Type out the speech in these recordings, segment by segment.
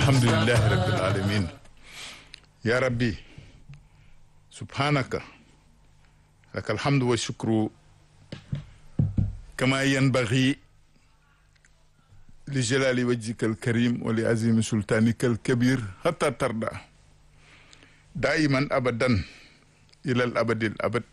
alhamdulillahi rabbil alamin ya rabbi subhanaka laka alhamdu wa shukru kama yanbaghi li jalali wajhika alkarim wa li azimi sultanika alkabir hatta tarda daiman abadan ila al abadi al abad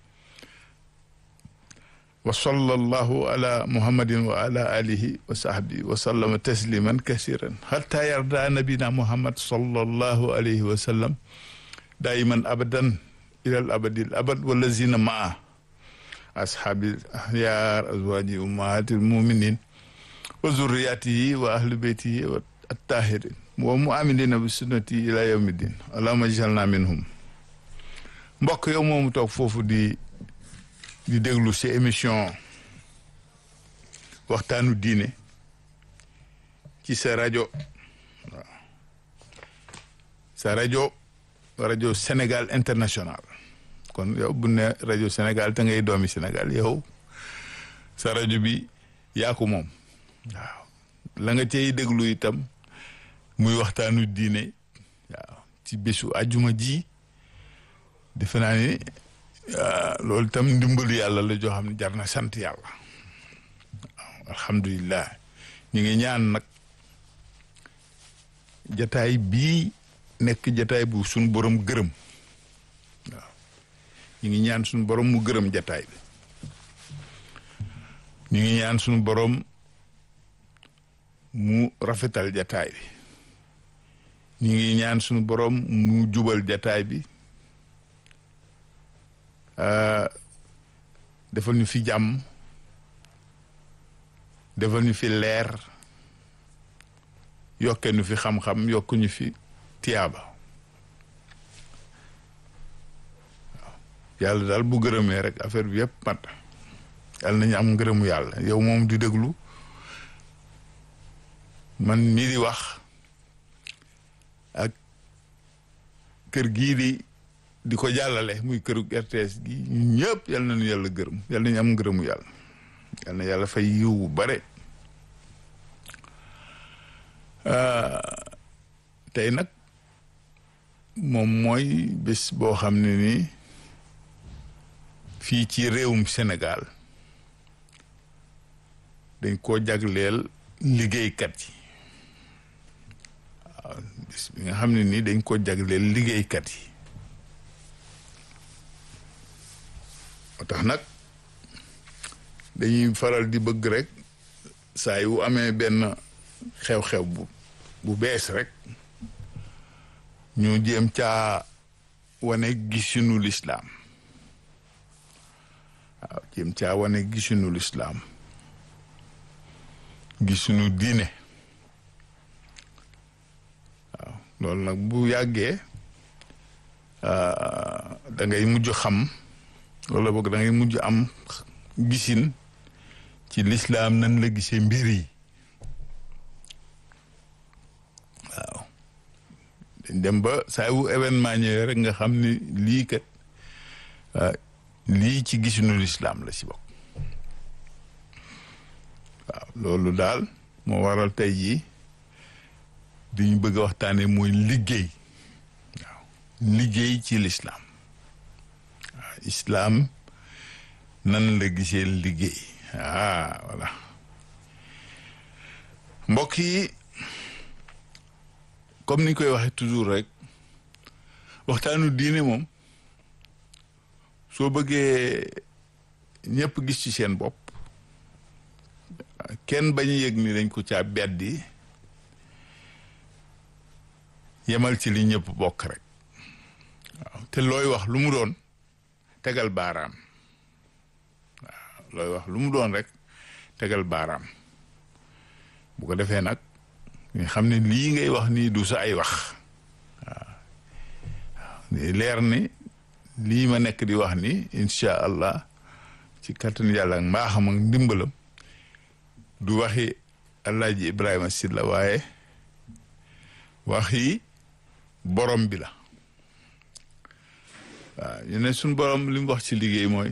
wa sallallahu ala muhammadin wa ala alihi wa sahbihi wa sallama tasliman kasiran hatta yarda nabina muhammad sallallahu alayhi wa sallam daiman abadan ila al abadi al abad wallazina maa ashabi ahyar azwaji ummahatil muminin wa zurriyatihi wa ahli beytihi wa attahirin wa muamilina bi sunnati ila yawmi din allahumma jalna minhum mbokk yow moomu toog foofu di di déglu ci émission waxtaanu diine ci sa rajo waaw sa rajo rajo Sénégal international kon yow bu ne rajo Sénégal te ngay doomi Sénégal yow sa rajo bi yaa ko moom waaw la nga cay déglu itam muy waxtaanu diine waaw ci bésu àjjuma ji defe naa ni loolu itam ndimbalu yàlla la joo xam ne jar na sant yàlla waaw alhamdulilah ñu ngi ñaan nag jataay bii nekk jataay bu suñ borom gërëm waaw ñu ngi ñaan suñu borom mu gërëm jataay bi ñu ngi ñaan suñu borom mu rafetal jataay bi ñu ngi ñaan suñu borom mu jubal jataay bi defal ñu fi jàmm defal ñu fi leer yokke ñu fi xam-xam yokk ñu fi tiyaaba waaw yàlla daal bu gërëmee rek affaire bi yëpp mat yàlla nañu am ngërëmu yàlla yow moom di déglu man mii di wax ak kër gii di di ko jàllale muy këru RTS gi ñun ñëpp yal nañu yàlla gërëm yal nañu am ngërëmu yàlla yal na yàlla fay yiw bu bare tey nag moom mooy bés boo xam ne nii fii ci réewum Sénégal dañ koo jagleel liggéeykat yi waaw bés bi nga xam ne nii dañ koo jagleel liggéeykat yi moo tax nag dañuy faral di bëgg rek saa yu amee benn xew-xew bu bu bees rek ñu jéem caa wane gisunu lislaam waaw jéem caa wane gisunu lislaam gisunu diine waaw loolu nag bu yàggee da ngay mujj xam wala boog da ngay mujj am gisin ci lislaam nan la gisee mbir yi waaw dañ dem ba saa wu événement ñëwee rek nga xam ni lii kat lii ci gisinu lislaam la ci bokk waaw loolu daal moo waral tey jii di ñu bëgg a waxtaanee mooy liggéey waaw liggéey ci lislaam waaw islaam nan la gisee liggéey ah voilà mbokk yi comme ni ñu koy waxee toujours rek waxtaanu diine moom soo bëggee ñëpp gis ci seen bopp kenn bañ a yëg ni dañ ko caa beddi yemal ci li ñëpp bokk rek waaw te looy wax lu mu doon tegal baaraam waaw looy wax lu mu doon rek tegal baaraam bu ko defee nag nga xam ne lii ngay wax nii du sa ay wax waaw waaw leer ni lii ma nekk di wax ni incha allah ci kattan yàlla ak mbaaxam ak ndimbalam du waxi Alaaji Ibrahima Sylla waaye waxi borom bi la waaw ñu ne suñ borom li mu wax ci liggéey mooy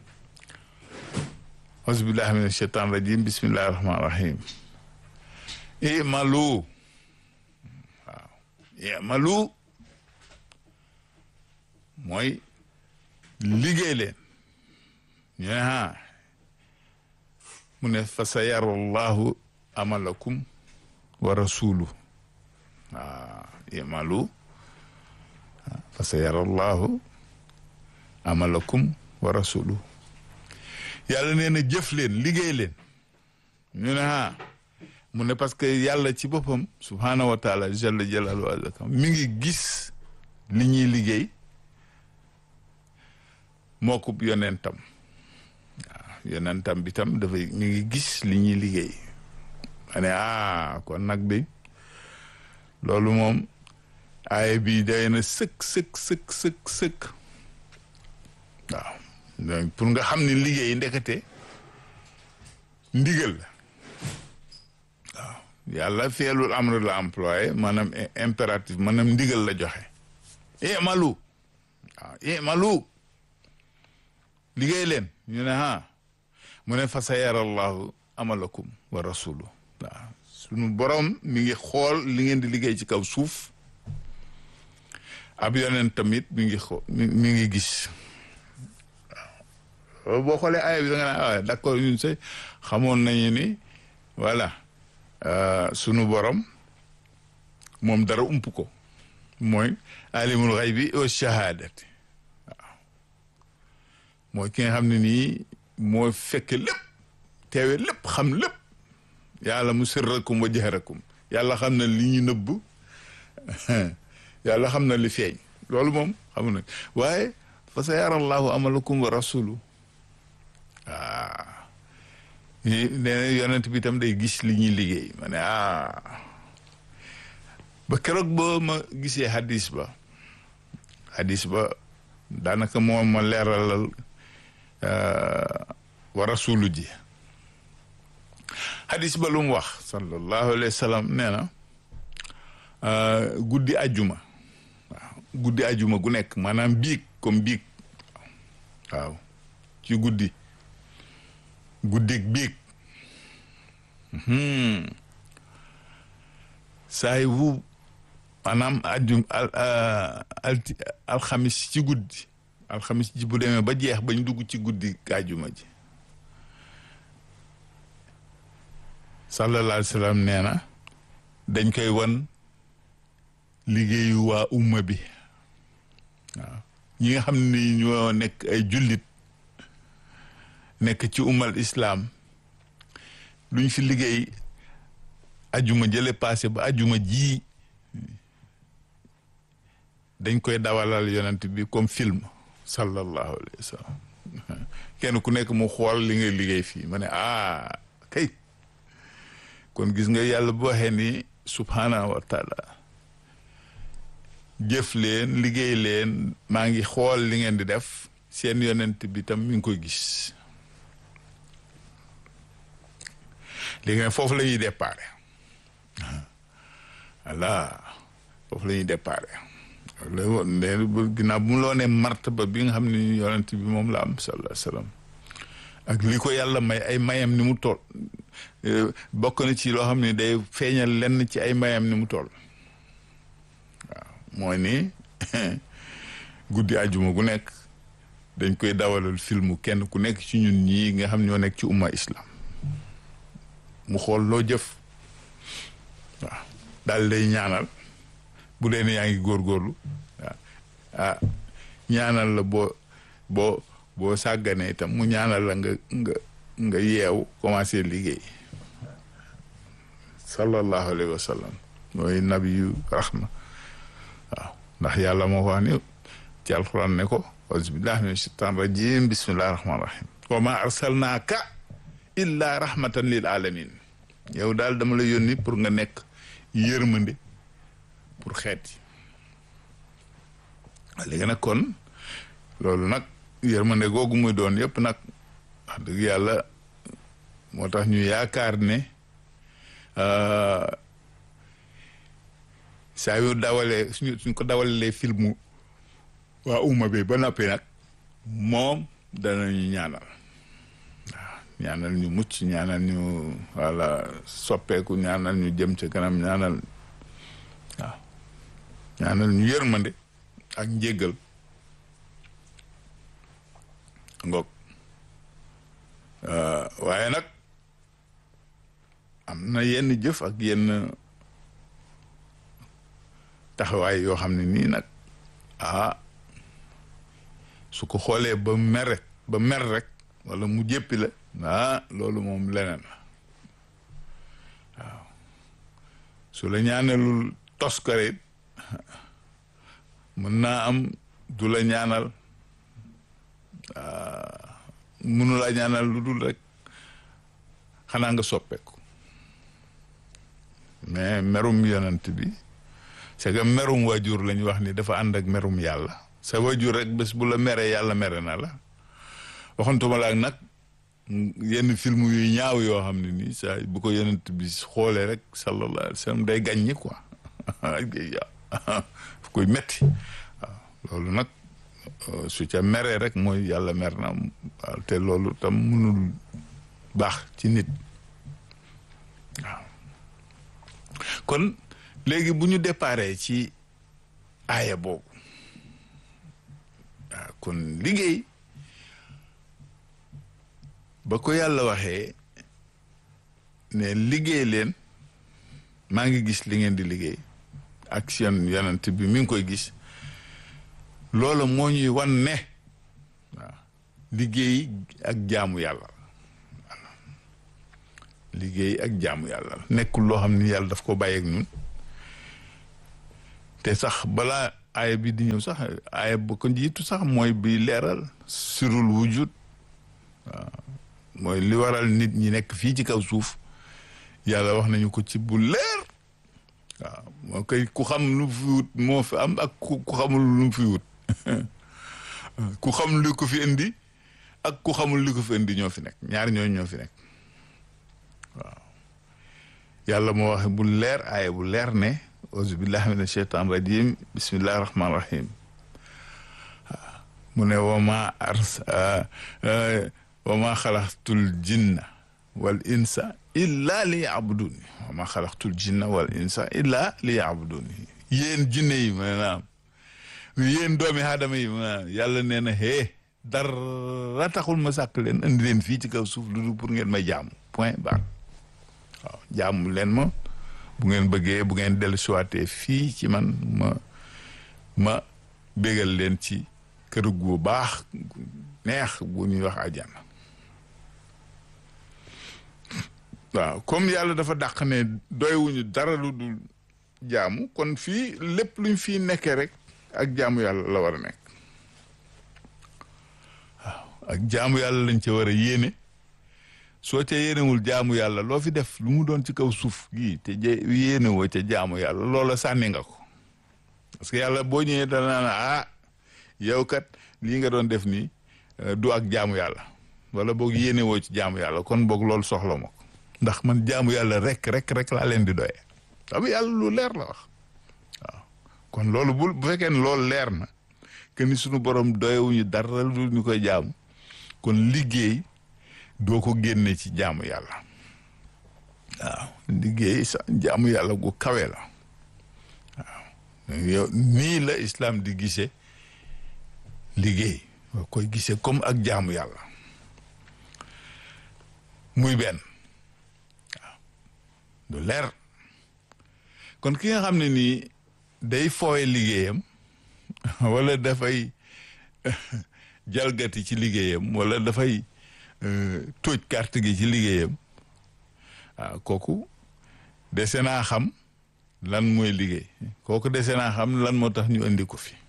auzubillahi min ashaitan rajim bismillahi rahmani rahim imalu i'malu mooy liggéey leen ñu ne ha mu ne fa sa yara llahu amalakum wa rasulu waaw i'malu fa sa yara llahu amalakum wa rasulu yàlla nee na jëf leen liggéey leen ñu ne ha mu ne parce que yàlla ci boppam subhaanahu wa taala jalla jalaalu azakam mi ngi gis li ñuy liggéey moo ko yonentam waaw yonentam bi tam dafay mi ngi gis li ñuy liggéey ma ne ah kon nag de loolu moom aaya bi day na sëkk sëkk sëkk sëkk sëkk waaw donc pour nga xam ne liggéey ndekete ndigal la waaw yàlla feelul amr la employé maanaam impératif maanaam ndigal la joxe imalu waaw imalu liggéey leen ñu ne ha mu ne fa sa yarallahu amalakum wa rasulu waaw sunu borom mi ngi xool li ngeen di liggéey ci kaw suuf ab yoneen tamit mi ngi xool mi ngi gis waaw boo xoolee aaya bi da nga naan waaw d'accord ñun say xamoon nañu ni voilà sunu borom moom dara ump ko mooy alimul xaybi wa shahadati waaw mooy ki nga xam ne nii moo fekk lépp teewe lépp xam lépp yàlla mu sirrakum wa jahrakum yàlla xam na li ñu nëbb yàlla xam na li feeñ loolu moom xam na waaye fa sa yara allahu amalakum wa rasulu waaw nee na yonent bi tam day gis li ñuy liggéey ma ne ah ba keroog ba ma gisee hadis ba hadis ba daanaka moo ma leeralal wa rasulu ji hadis ba lu mu wax sallallahu alayhi wa sallam nee na guddi ajuma waaw guddi ajuma gu nekk maanaam biig comme biig waaw ci guddi guddig biig saay wu maanaam ajum alti alxamis ci guddi alxamis ji bu demee ba jeex bañ dugg ci guddi ajuma ji sallallahu alayhi wa sallam nee na dañ koy wan liggéeyu waa umma bi waaw ñi nga xam ni ñoo nekk ay jullit nekk ci ummal islaam luñ fi liggéey ajuma jële passé ba ajuma ji dañ koy dawalal yonent bi comme film sallallahu alayhi wa sallam kenn ku nekk mu xool li ngay liggéey fii ma ne ah kay kon gis nga yàlla bu waxee ni subhanahu wa taala jëf leen liggéey leen maa ngi xool li ngeen di def seen yonent bi tam mi ngi koy gis léegi nag foofu la ñuy déparé voilà foofu la ñuy déparé léegi ginnaaw bu mu loo ne martaba bi nga xam ne yonent bi moom la am sallallahu alayhi wasallam ak li ko yàlla may ay mayam ni mu toll bokk na ci loo xam ne day feeñal lenn ci ay mayam ni mu toll waaw mooy ni guddi àjjuma gu nekk dañ koy dawalal filmu kenn ku nekk ci ñun ñii nga xam ñoo nekk ci umma islam mu xool loo jëf waaw daal day ñaanal bu dee ne yaa ngi góorgóorlu waaw ah ñaanal la boo boo boo sàgganee itam mu ñaanal la nga nga nga yeew commencé liggéey sallallahu alayhi wa sallam mooy nabiyu rahma waaw ndax yàlla moo ko wax ni ci alquran ne ko auzubillahi min shaitan rajim bismillahi rahmani rahim wa ma arsalnaaka illa rahmatan lil alamin yow daal dama la yónni pour nga nekk yërmande pour xeet yi léegi nag kon loolu nag yërmande googu muy doon yëpp nag wax dëgg yàlla moo tax ñu yaakaar ne saa yu dawalee suñu suñ ko dawalee filmu waa umma bi ba noppi nag moom danañu ñaanal waaw ñaanal ñu mucc ñaanal ñu wala soppeeku ñaanal ñu jëm ca kanam ñaanal waaw ñaanal ñu yërmande ak njéggal ngoog waaye nag am na yenn jëf ak yenn taxawaay yoo xam ne nii nag ah su ko xoolee ba mer rek ba mer rek wala mu jéppi la ah loolu moom leneen la waaw su la ñaanalul toskare mën naa am du la ñaanal mënu la ñaanal lu dul rek xanaa nga soppeeku mais merum yonent bi c'est que merum waajur la ñu wax ni dafa ànd ak merum yàlla sa waajur rek bés bu la meree yàlla mere na la waxantuma la ak nag yenn film yu ñaaw yoo xam ne nii saa bu ko yonent bi xoolee rek sallallahu alayhi wa sallam day gàññi quoi fu koy metti waaw loolu nag su ca meree rek mooy yàlla mer na waaw te loolu tam mënul baax ci nit waaw kon léegi bu ñu déparé ci aaya boobu waaw kon liggéey ba ko yàlla waxee ne liggéey leen maa ngi gis li ngeen di liggéey ak seen yonent bi mi ngi koy gis loolu moo ñuy wan ne waaw liggéey ak jaamu yàlla liggéey ak jaamu yàlla nekkul loo xam ni yàlla daf ko bàyyeeg ñun te sax balaa aaya bi di ñëw sax aaya ba ko jiitu sax mooy bi leeral sirul wujud waaw mooy li waral nit ñi nekk fii ci kaw suuf yàlla wax nañu ko ci bu leer waaw moo koy ku xam lu fi wut moo fi am ak ku xamul lu mu fi wut ku xam li ko fi indi ak ku xamul li ko fi indi ñoo fi nekk ñaar ñooñu ñoo fi nekk waaw yàlla moo waxe bu leer aaya bu leer ne auzu billahi mina sheytaan rajim bismillahi rahmaani rahim mu ne wama ars wama xalaqtul jinna wal insa illa li yabuduni wama xalaqtul jinna wal insa illa li yabuduni yéen jinne yi maanaam yéen doomi aadama yi maanaam yàlla nee na hee dara taxul ma sàkk leen andi leen fii ci kaw suuf lu dul pour ngeen may jaamu point barre waaw jaamu leen ma bu ngeen bëggee bu ngeen dellu siwaatee fii ci man ma ma bégal leen ci kër gu baax neex bu ñuy wax àjjana waaw comme yàlla dafa dàq ne doywuñu dara lu dul jaamu kon fii lépp luñ fii nekkee rek ak jaamu yàlla la war a nekk waaw ak jaamu yàlla lañ ca war a yéene soo ca yéenewul jaamu yàlla loo fi def lu mu doon ci kaw suuf gii te yéene woo ca jaamu yàlla loola sànni nga ko parce que yàlla boo ñëwee dana na ah yow kat lii nga doon def nii du ak jaamu yàlla wala boog yéene woo ci jaamu yàlla kon boog loolu soxla ma ko ndax man jaamu yàlla rek rek rek laa leen di doyee xam yàlla lu leer la wax waaw kon loolu bu bu fekkee ne loolu leer na que ni sunu borom doyewuñu dara lu ñu koy jaamu kon liggéey doo ko génne ci jaamu yàlla waaw liggéey sa jaamu yàlla gu kawe la waaw yow nii la islam di gisee liggéey nga koy gisee comme ak jaamu yàlla muy benn waaw du leer kon ki nga xam ne nii day fooye liggéeyam wala dafay jalgati ci liggéeyam wala dafay tóoj carte gi ci liggéeyam waaw kooku dese naa xam lan mooy liggéey kooku dese naa xam lan moo tax ñu indi ko fi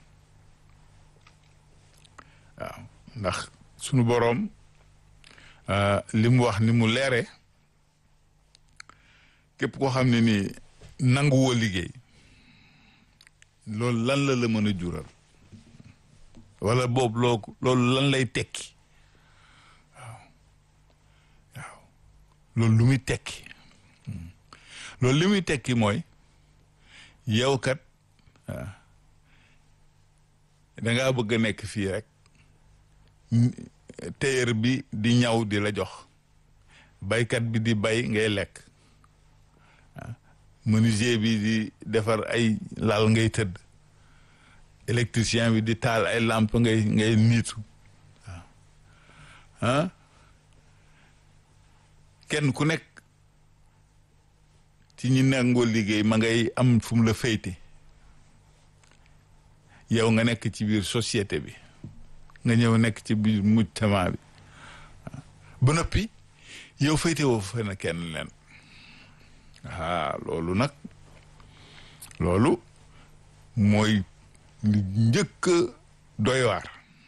waaw ndax sunu boroom li mu wax ni mu leere képp koo xam ne ni nanguwoo liggéey loolu lan la la mën a jural wala boobu loo loolu lan lay tekki waaw waaw loolu lu muy tekki loolu li muy tekki mooy yow kat dangaa bëgg a nekk fii rek téyër bi di ñaw di la jox baykat bi di bay ngay lekk menuisier bi di defar ay lal ngay tëdd électricien bi di taal ay lampe ngay ngay niitu waaw ah kenn ku nekk ci ñi nangoo liggéey ma ngay am fu mu la féyte yow nga nekk ci biir société bi nga ñëw nekk ci biir mujtama bi ba noppi yow féyte woo fa na kenn leen ah loolu nag loolu mooy li njëkk doy waar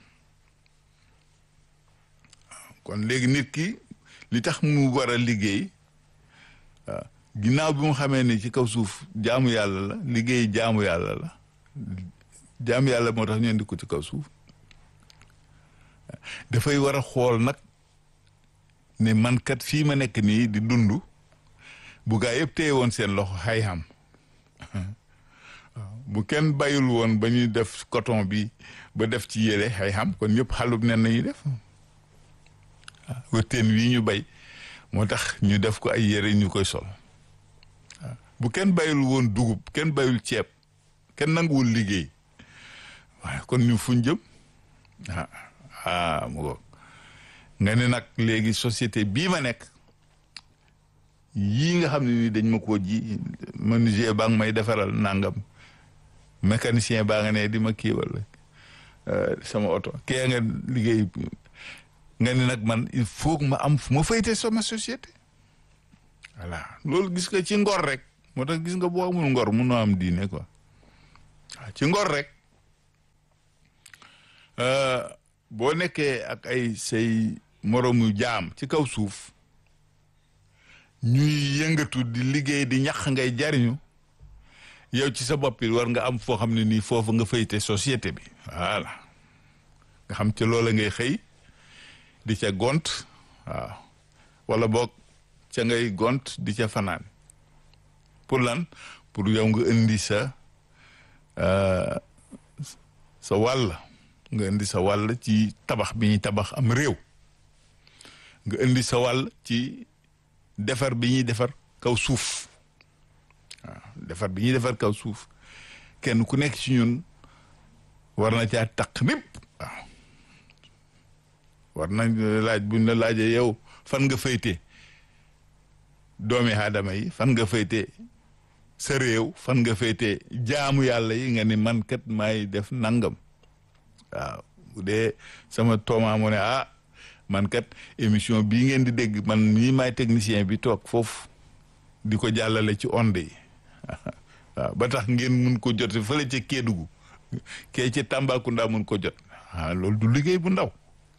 kon léegi nit ki li tax mu war a liggéey waaw ginnaaw bi mu xamee ni ci kaw suuf jaamu yàlla la liggéey jaamu yàlla la jaamu yàlla moo tax ñu indi ko ci kaw suuf dafay war a xool nag ne man kat fii ma nekk nii di dund bu gaa yëpp téye woon seen loxo xay xam bu kenn bayul woon ba ñuy def coton bi ba def ci yére xay xam kon ñëpp xalub nen nañuy def wërteen wii ñu bay moo tax ñu def ko ay yére ñu koy sol bu kenn bayul woon dugub kenn bayul ceeb kenn nanguwul liggéey waaye kon ñu fuñ jëm ah ah mu ngoog nga ne nag léegi société bii ma nekk yii nga xam ne ni dañ ma koo ji menuisier baa ngi may defaral nangam mécanicien baa nga ne di ma kiiwal sama oto kee nga liggéey nga ne nag man il faut que ma am fu ma fayte sama société voilà loolu gis nga ci ngor rek moo tax gis nga boo amul ngor munoo am diine quoi waaw ci ngor rek boo nekkee ak ay say moroomu jaam ci kaw suuf ñuy yëngatu di liggéey di ñax ngay jariñu yow ci sa bopp war nga am foo xam ne nii foofu nga fayte société bi voilà nga xam ci loola ngay xëy di ca gont waaw wala boog ca ngay gont di ca fanaan pour lan pour yow nga indi sa sa wàll nga indi sa wàll ci tabax bi ñuy tabax am réew nga indi sa wàll ci defar bi ñuy defar kaw suuf waaw defar bi ñuy defar kaw suuf kenn ku nekk ci ñun war na caa taq népp waaw war nañ laaj buñ la laajee yow fan nga fayte doomi aadama yi fan nga fayte sa réew fan nga fayte jaamu yàlla yi nga ni man kat maay def nangam waaw bu dee sama tooma mu ne ah man kat émission bii ngeen di dégg man nii maay technicien bi toog foofu di ko jàllale ci onde yi waaw ba tax ngeen mun ko jot fële ca Kédougou kee ca Tambacounda mun ko jot ah loolu du liggéey bu ndaw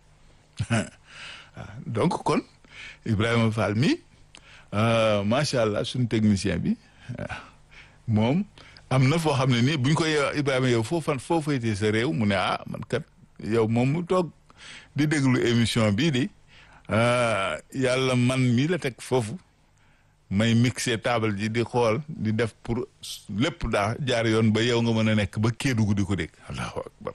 donc kon Ibrahima Fall mi macha allah suñu technicien bi moom am na foo xam ne nii buñ ko yow Ibrahima yow foo fan foo faytee sa réew mu ne ah man kat yow moom mu toog di déglu émission bii di yàlla man mii la teg foofu may mixé table ji di xool di def pour lépp daa jaar yoon ba yow nga mën a nekk ba Kédougou di ko dégg allahu akbar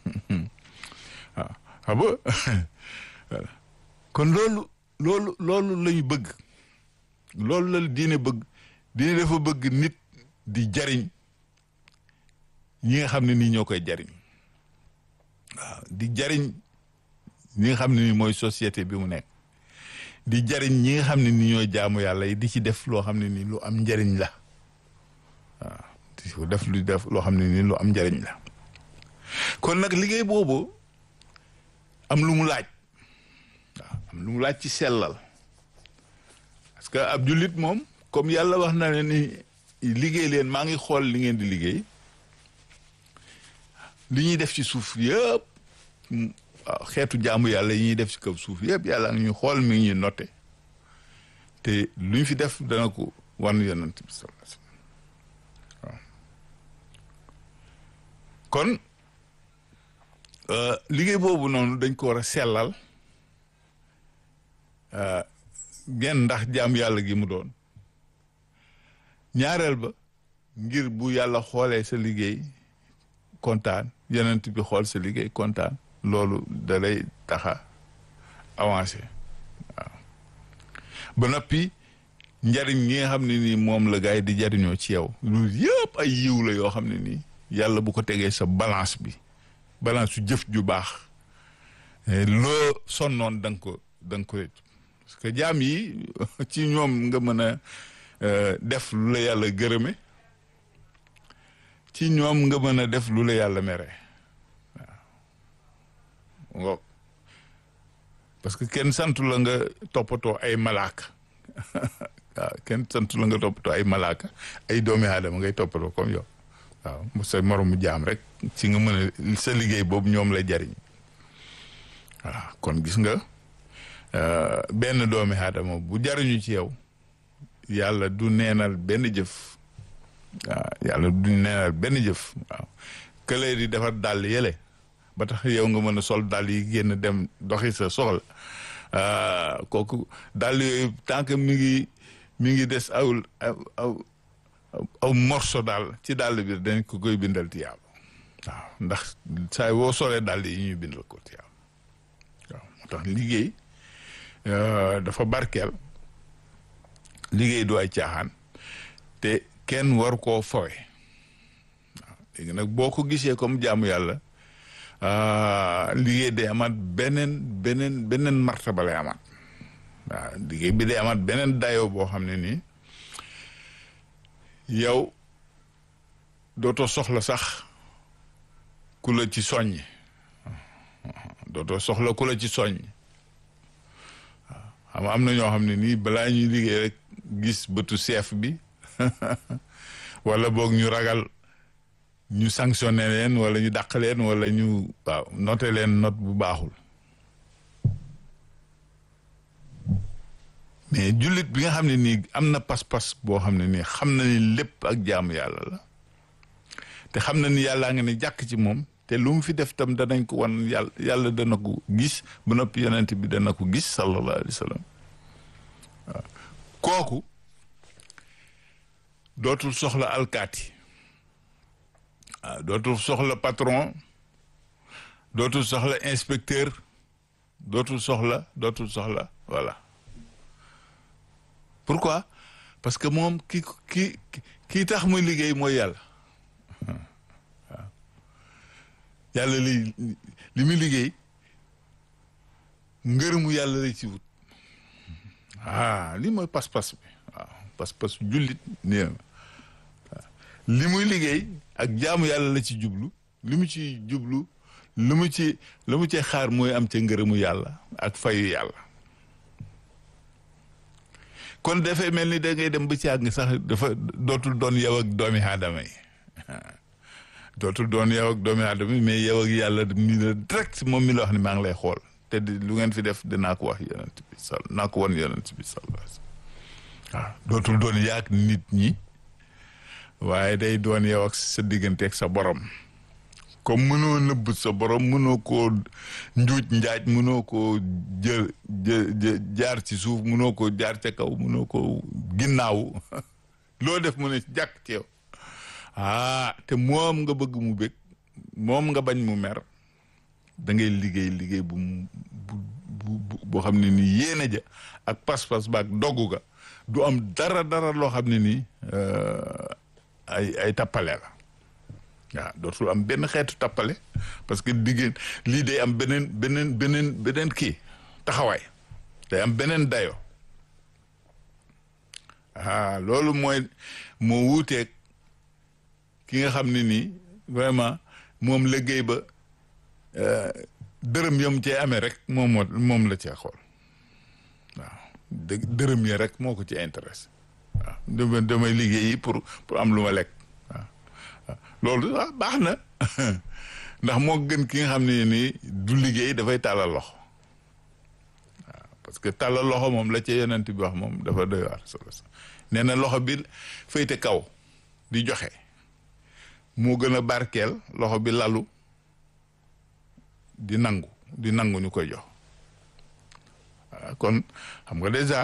waaw xam nga kon loolu loolu loolu lañu bëgg loolu la diine bëgg diine dafa bëgg nit di jariñ ñi nga xam ne nii ñoo koy jariñ waaw di jariñ ñi nga xam ne nii mooy société bi mu nekk di jariñ ñi nga xam ne ni ñooy jaamu yàlla yi di ci def loo xam ne nii lu am njariñ la waaw di ko def lu def loo xam ne nii lu am njariñ la kon nag liggéey boobu am lu mu laaj waaw am lu mu laaj ci sellal parce que ab jullit moom comme yàlla wax na ne ni liggéey leen maa ngi xool li ngeen di liggéey li ñuy def ci suuf yëpp waaw xeetu jaamu yàlla yi ñuy def ci kaw suuf yëpp yàlla ngi ñu xool mi ngi ñuy noté te lu ñu fi def dana ko wan yonent bi sallallahu alayhi wasallam waaw kon liggéey boobu noonu dañ ko war a sellal genn ndax jaam yàlla gi mu doon ñaareel ba ngir bu yàlla xoolee sa liggéey kontaan yonent bi xool sa liggéey kontaan loolu da lay taxa avancé waaw ba noppi njariñ ñi nga xam ne nii moom la gars yi di jariñoo ci yow loolu yëpp ay yiw la yoo xam ne nii yàlla bu ko tegee sa balance bi balance su jëf ju baax loo sonnoon da nga ko da nga ko parce que jaam yi ci ñoom nga mën a def lu la yàlla gërëme ci ñoom nga mën a def lu la yàlla mere waaw parce que kenn santu la nga toppatoo ay malaaka waaw kenn santu la nga toppatoo ay malaaka ay doomi aadama ngay toppatoo comme yow waaw sa moromu jaam rek ci nga mën a sa liggéey boobu ñoom la jariñ waaw kon gis nga benn doomi aadama bu jariñu ci yow yàlla du neenal benn jëf waaw yàlla du neenal benn jëf waaw këlee di defar dàll yële ba tax yow nga mën a sol dàll yi génn dem doxi sa soxla kooku dàll yooyu tant que mi ngi mi ngi des aw aw aw morso daal ci dàll bi dañ ko koy bindal tiyaab waaw ndax saa woo solee dàll yi ñuy bindal ko tiyaab waaw moo tax liggéey dafa barkeel liggéey du ay caaxaan te kenn war koo fowe waaw léegi nag boo ko gisee comme jaamu yàlla liggéey day amaat beneen beneen beneen martaba lay amaat waaw liggéey bi day amaat beneen dayoo boo xam ne nii yow dootoo soxla sax ku la ci soññ dootoo soxla ku la ci soññ waaw xam am na ñoo xam ne nii balaa ñuy liggéey rek gis bëtu chef bi wala boog ñu ragal ñu sanctionné leen wala ñu dàq leen wala ñu waaw noté leen note bu baaxul mais jullit bi nga xam ne nii am na pas-pas boo xam ne nii xam na ni lépp ak jaamu yàlla la te xam na ni yàllaa nga ne jàkk ci moom te lu mu fi def tam danañ ko wan yàlla yàlla dana ko gis ba noppi yonent bi dana ko gis sallallahu alayhi wa sallam waaw kooku dootul soxla alkaati waaw dootul soxla patron dootul soxla inspecteur dootul soxla dootul soxla voilà pourquoi parce que moom ki ki kii tax muy liggéey mooy yàlla waaw yàlla li li muy liggéey ngërëmu yàlla lay ci wut ah lii mooy pas-pas bi waaw pas-pas jullit nee li muy liggéey ak jaamu yàlla la ci jublu li mu ci jublu lu mu ci lu mu ci xaar mooy am ca ngërëmu yàlla ak fayu yàlla kon dafay mel ni da ngay dem ba ci àgg sax dafa dootul doon yow ak doomi aadama yi dootul doon yow ak doomi aadama yi mais yow ak yàlla mi la direct moom mi la wax ni maa ngi lay xool te lu ngeen fi def dinaa ko wax yonent bi sal naa ko won yonent bi sallallahu alayhi waaw dootul doon yaak nit ñi waaye day doon yow ak sa diggante ak sa borom comme mënoo nëbb sa borom mënoo koo njuuj njaaj mënoo koo jël jë jaar ci suuf mënoo koo jaar ca kaw mënoo koo ginnaaw loo def mu ne jàkk ci yow ah te moom nga bëgg mu bëgg moom nga bañ mu mer da ngay liggéey liggéey bu bu bu boo xam ne nii yéene ja ak pas-pas ba ak doggu ga du am dara dara loo xam ne nii ay ay tappale la waaw dootul am benn xeetu tappale parce que diggéen lii day am beneen beneen beneen beneen kii taxawaay day am beneen dayo ah loolu mooy moo wuuteeg ki nga xam ne nii vraiment moom liggéey ba dërëm yom cee amee rek moom moo moom la cee xool waaw dë dërëm ya rek moo ko ci intéressé waaw dama damay liggéeyi pour pour am lu ma lekk waaw waaw loolu ah baax na ndax moo gën ki nga xam ne nii du liggéey dafay tàllal loxo waaw parce que tàllal loxo moom la ca yonent bi wax moom dafa doy waar solo nee na loxo bi féete kaw di joxe moo gën a barkeel loxo bi lalu di nangu di nangu ñu koy jox kon xam nga déjà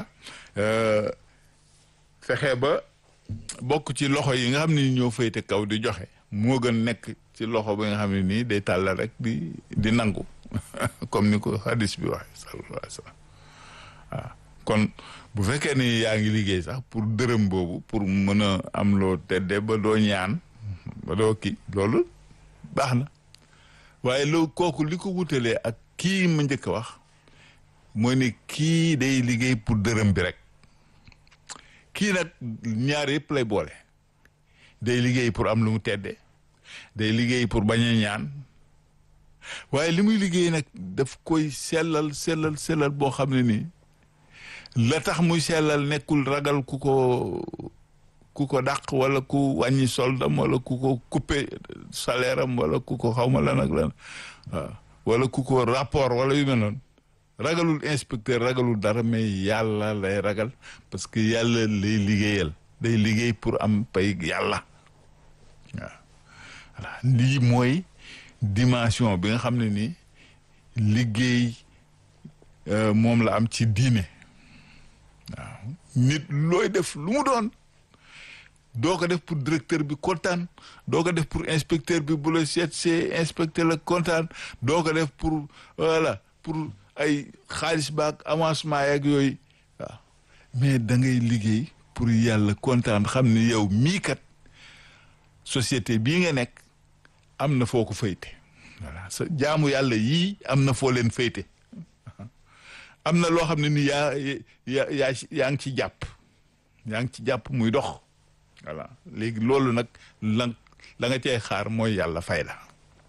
fexe ba bokk ci loxo yi nga xam ne ñoo féete kaw di joxe moo gën nekk ci loxo bi nga xam ne nii day tàllal rek di di nangu comme ni ko hadis bi waxee sallallahu alayhi wa sallam waaw kon bu fekkee ni yaa ngi liggéey sax pour dërëm boobu pour mën a am loo tedde ba doo ñaan ba doo kii loolu baax na waaye loo kooku li ko wutalee ak kii ma njëkk a wax mooy ne kii day liggéey pour dërëm bi rek kii nag ñaar yëpp lay boole day liggéey pour am lu mu teddee day liggéey pour bañ a ñaan waaye li muy liggéey nag daf koy sellal sellal sellal boo xam ne nii la tax muy sellal nekkul ragal ku ko ku ko dàq wala ku wàññi soldam wala ku ko coupé salaire am wala ku ko xawma lan ak lan waaw wala ku ko rapport wala yu mel noonu ragalul inspecteur ragalul dara mais yàlla lay ragal parce que yàlla lay liggéeyal day liggéey pour am pay yàlla waaw voilà lii mooy dimension bi nga xam ne nii liggéey moom la am ci diine waaw nit looy def lu mu doon doo ko def pour directeur bi kontaan doo ko def pour inspecteur bi bu la seet see inspecteur la kontaan doo ko def pour voilà pour ay xaalis baak avancement yeeg yooyu waaw mais da ngay liggéey pour yàlla kontaan xam ni yow mii kat société bii nga nekk am na foo ko fayte voilà sa jaamu yàlla yii am na foo leen fayte am na loo xam ne ni yaa yaa yaa yaa ngi ci jàpp yaa ngi ci jàpp muy dox voilà léegi loolu nag la la nga cay xaar mooy yàlla fay la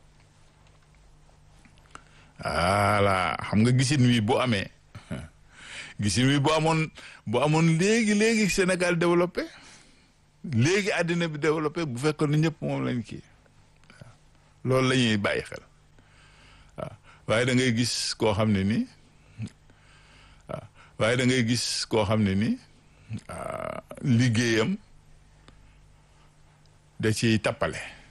voilà xam nga gisin wi bu amee gisin wi bu amoon bu amoon léegi léegi Sénégal développé léegi àddina bi développé bu fekkoon ne ñëpp moom lañ kii loolu la ñuy bàyyi xel waaw waaye da ngay gis koo xam ne nii waaw waaye da ngay gis koo xam ne nii liggéeyam da ciy tappale